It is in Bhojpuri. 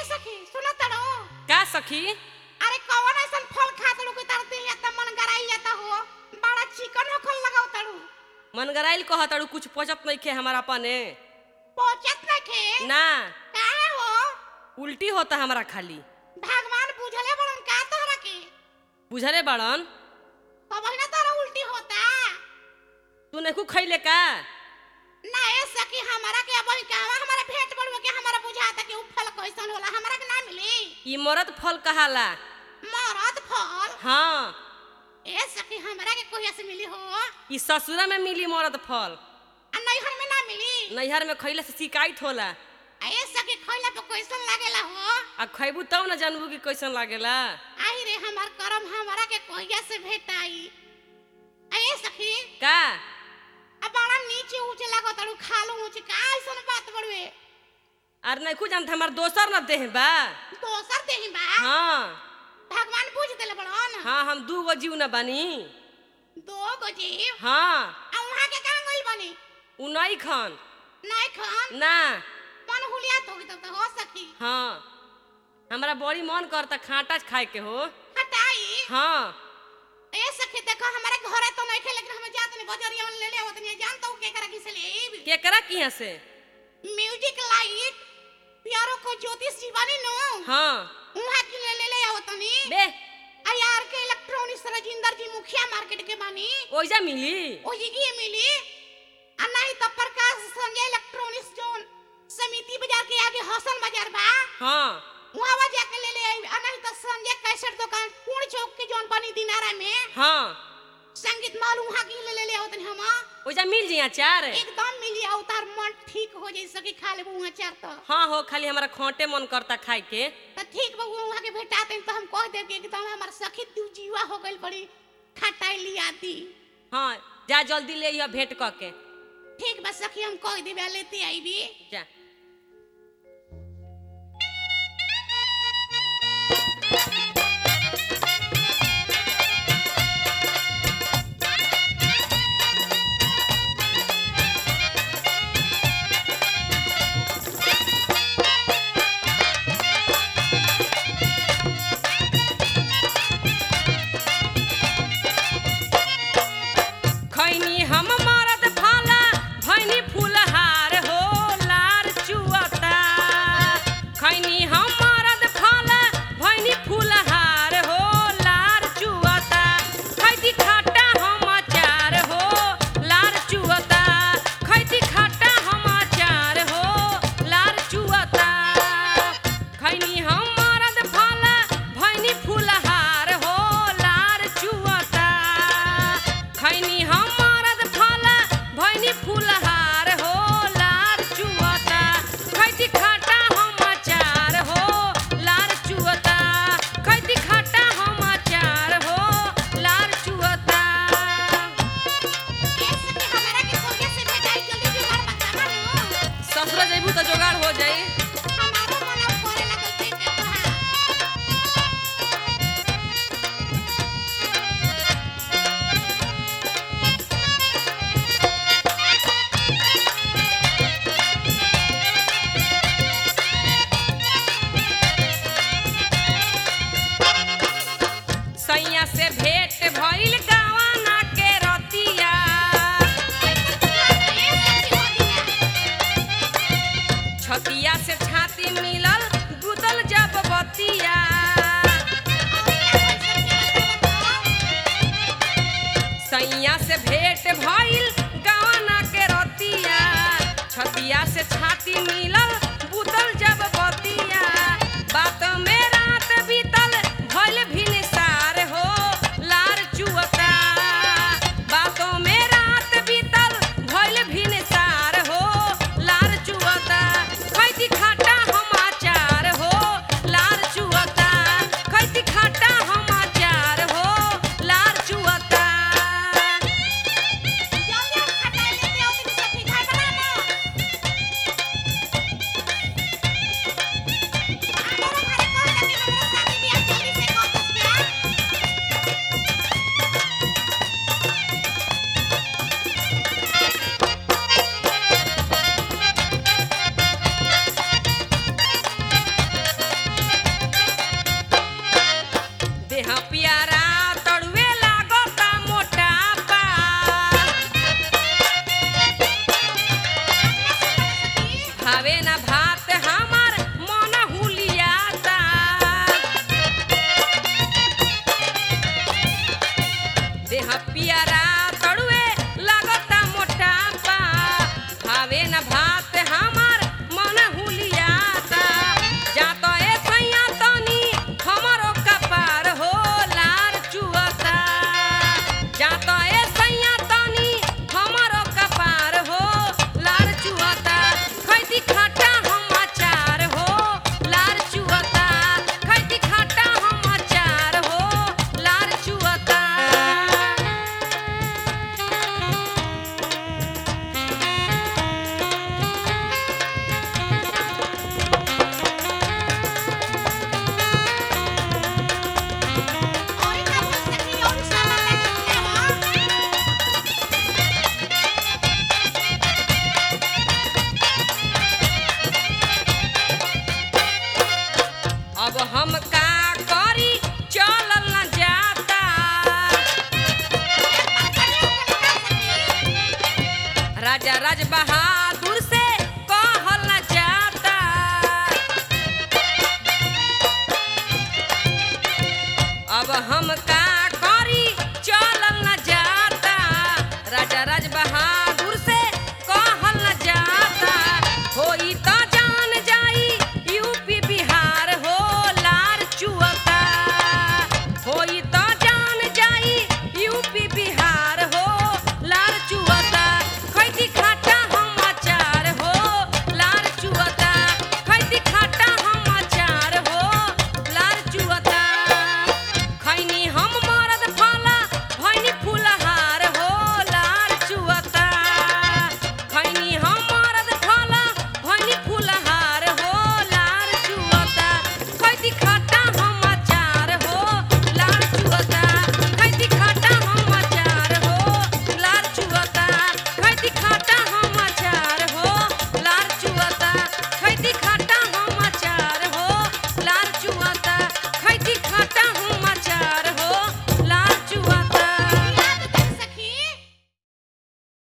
सखी सुना तड़ो का सखी अरे कौन ऐसन फल खा तड़ो कि तार दिल जाता मन गराई जाता हो बड़ा चिकन हो खल लगाओ तड़ो मनगराइल कह तड़ू कुछ पचत नहीं खे हमारा अपने पहुंचत ना खे ना काहे हो उल्टी होता हमारा खाली भगवान बुझले बड़न का तोहरा के बुझले बड़न कब ना तोहरा उल्टी होता तू नहीं खैले का ना ए सखी हमारा के अब कहवा हमारा भेंट बड़ुआ के हमारा बुझाता कि उ फल कैसन होला हमारा के ना मिली ई मरद फल कहाला मरद फल हाँ ए सखी हमरा के कोहिया से मिली हो ई ससुरा में मिली मरद फल आ नैहर में ना मिली नैहर में खैले से शिकायत होला आ ए सखी खइला पे कैसन लागेला हो आ खैबू तब न जानबू कि कैसन लागेला आई रे हमार करम हमरा के कोहिया से भेटाई आ ए सखी का आ बड़ा नीचे ऊंचे लागत अड़ू खालो ऊंचे का ऐसन बात बड़वे आर नहीं कुछ जानते हमार दोसर न देह बा दोसर देही बा हाँ भगवान बुझ देले बड़न हाँ हम दू गो जीव न बानी दो गो जीव हाँ आ वहां के कहां गइल बनी उ नहीं खन नहीं खान ना मन हुलिया तो तो, तो हो सखी हाँ हमरा बड़ी मन करता खाटा खाए के हो हटाई हाँ ए सखी देखो हमारे घरे तो नहीं खे लेकिन हम जात नहीं बजरिया में ले ले आवत नहीं जानता हूं के करा किसे ले केकरा किया से म्यूजिक लाइट प्यारो को ज्योतिष जीवानी नो हाँ उहा की ले ले ले आवत नहीं बे आ यार के इलेक्ट्रॉनिक्स राजिंदर जी मुखिया मार्केट के बानी ओइजा मिली ओ जी की मिली आ नहीं तो प्रकाश संजय इलेक्ट्रॉनिक्स जोन समिति बाजार के आगे हसन बाजार बा हाँ वहां जाके ले ले आई आ नहीं तो संजय कैसेट दुकान पूर्ण चौक के जोन बनी दिनारा में हाँ संगीत माल वहां की ले ले ले आवत नहीं हम ओइजा मिल जी अचार एकदम मिली अवतार मन ठीक हो जाई सके खा लेबू वहां चार तो हाँ हो खाली हमारा खोटे मन करता खाए के तो ठीक बा वहां के भेटाते तो हम कह देब कि एकदम हमार सखी तू जीवा हो गइल बड़ी खटाई लिया दी हाँ जा जल्दी ले यह भेंट क के ठीक बा सखी हम कह देबे लेते आईबी जा खैनी हम मरद फाला भैनी फूलहार हो लार चुअता खैनी हम मरद फाला भैनी फूलहार हो लार चुअता खैती खाटा हम अचार हो लार चुअता खैती खाटा हम अचार हो लार चुअता खैनी हम मरद फाला भैनी फूलहार हो लार चुअता खैनी हम मरद फाला भैनी फूलहार हो लार चुअता खैती खाटा हम अचार हो लार चुअता खैती खाटा हम अचार हो लार चुअता ए सखी हमरा के कोहिया से भेटाई जल्दी जुगाड़ बतावा नु ससुरा जइबू तो जोगाड़ हो जाई हमारो मन अब करे लागल ते के तोहार सैया से भेंट भइल गावाना के रतिया छतिया से छाती मिलल गुदल जब बतिया सैया से भेंट भइल गावाना के रतिया छतिया से छाती मिलल गुदल जब बतिया बात में रात बीतल भइल भिनसार हो लार चुअता बातों में रात बीतल भइल भिनसार हो लार चुअता खैती खाटा हम अचार हो लार चुअता खैती खाटा हम अचार हो लार चुअता जल्दी हम खटाई लेते आओ तेरी सखी खाई बना ना भावे ना भात हम